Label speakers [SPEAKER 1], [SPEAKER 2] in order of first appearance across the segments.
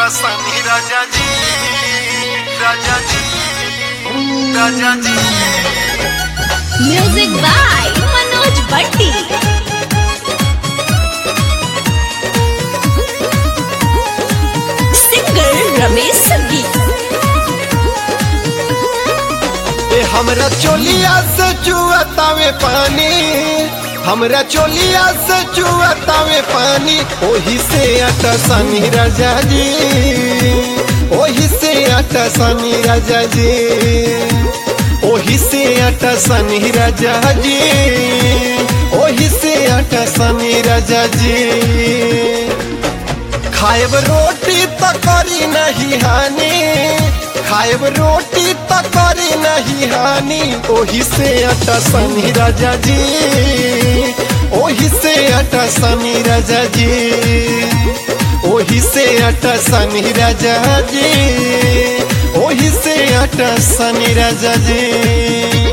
[SPEAKER 1] Sami Raja ji, Raja ji, Raja ji.
[SPEAKER 2] Music by Manoj Bhatti singer Ramesh सब्गी
[SPEAKER 3] ए हमरा चोलिया से चुअतावे पानी हमरा चोलिया से चुअतावे पानी ओही से अटा सनी राजा जी ओही से अटा सनी राजा जी ओही से अटा सनी राजा जी ओही से अटा सनी राजा जी खाएब रोटी त करी नहीं हानि खाएब रोटी त करी नहीं हानि ओही से अटा सनी राजा जी ओही से अटा सनी राजा जी ओही से अटा सनी राजा जी ओही से अटा सनी राजा जी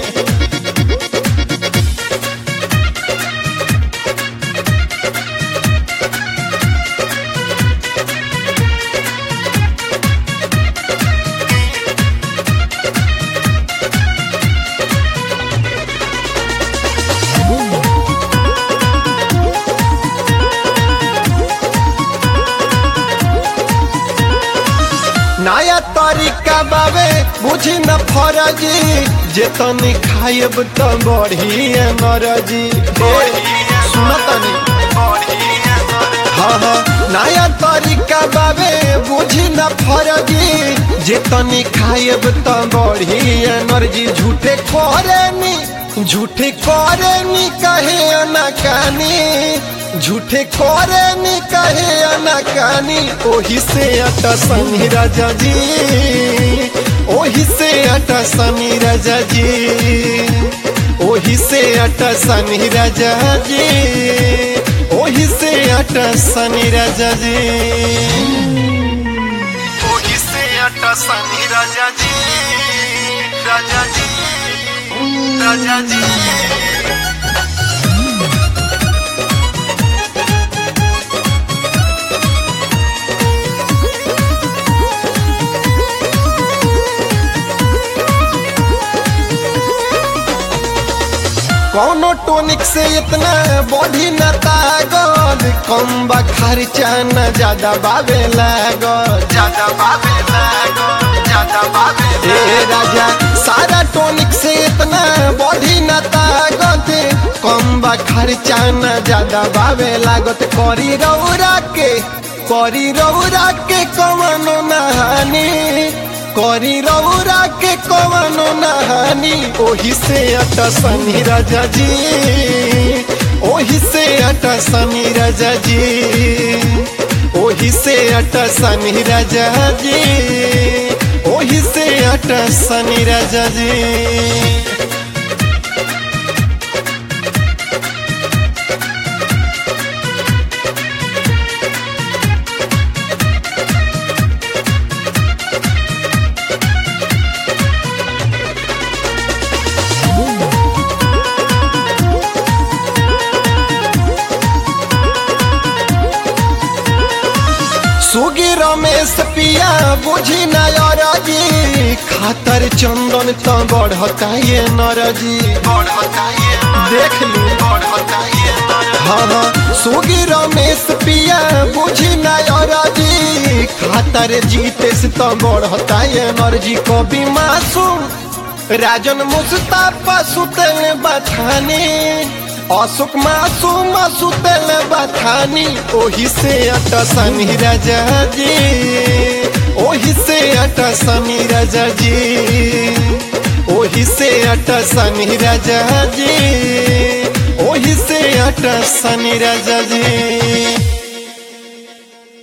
[SPEAKER 3] नया तरीका बाबे बुझी न फरजी जे तनी खाएब त बढ़ी नरजी सुनतनी हाँ हाँ नया तरीका बाबे बुझी न फरजी जे तनी खाएब त बढ़ी एनर्जी झूठे करेनी झूठे करेनी कहे अनकानी झूठे करेनी कहे अनकानी ओही से अटा सनी राजा जी ओही से अटा सनी राजा जी ओही से अटा सनी राजा जी ओही से अटा सनी राजा जी
[SPEAKER 1] ओही से अटा सनी राजा जी, राजा जी, राजा जी.
[SPEAKER 3] कौनो टोनिक से इतना बॉडी न तागल कम बा खर्चा न ज्यादा बाबे लागल
[SPEAKER 1] ज्यादा बाबे लागो, ज्यादा बाबे
[SPEAKER 3] ए राजा सारा टोनिक से इतना बॉडी न तागत कम बा खर्चा न ज्यादा बाबे लागत करी रौरा के करी रौरा के कवनो नहानी करी रौरा के कवनो नहानी ओही से अटा सनी राजा जी ओही से अटा सनी राजा जी ओही से अटा सनी राजा जी ओही से अटा सनी राजा जी सुगी रमेश पिया बुझी नयरजी खातर चंदन त बढ़ता ये नरजी
[SPEAKER 1] बढ़ता ये,
[SPEAKER 3] देख ली
[SPEAKER 1] बढ़ता ये नर।
[SPEAKER 3] हाँ हाँ सुगी रमेश पिया बुझी नयरजी खातर जीतेस त बढ़ता ये नरजी कवि मासूम राजन मुस्ताफा सुतल बथानी अशोक मासूम सुतल बथानी ओही से अटा सनी राजा जी ओही से अटा सनी राजा जी ओही से अटा सनी राजा जी ओही से अटा सनी राजा जी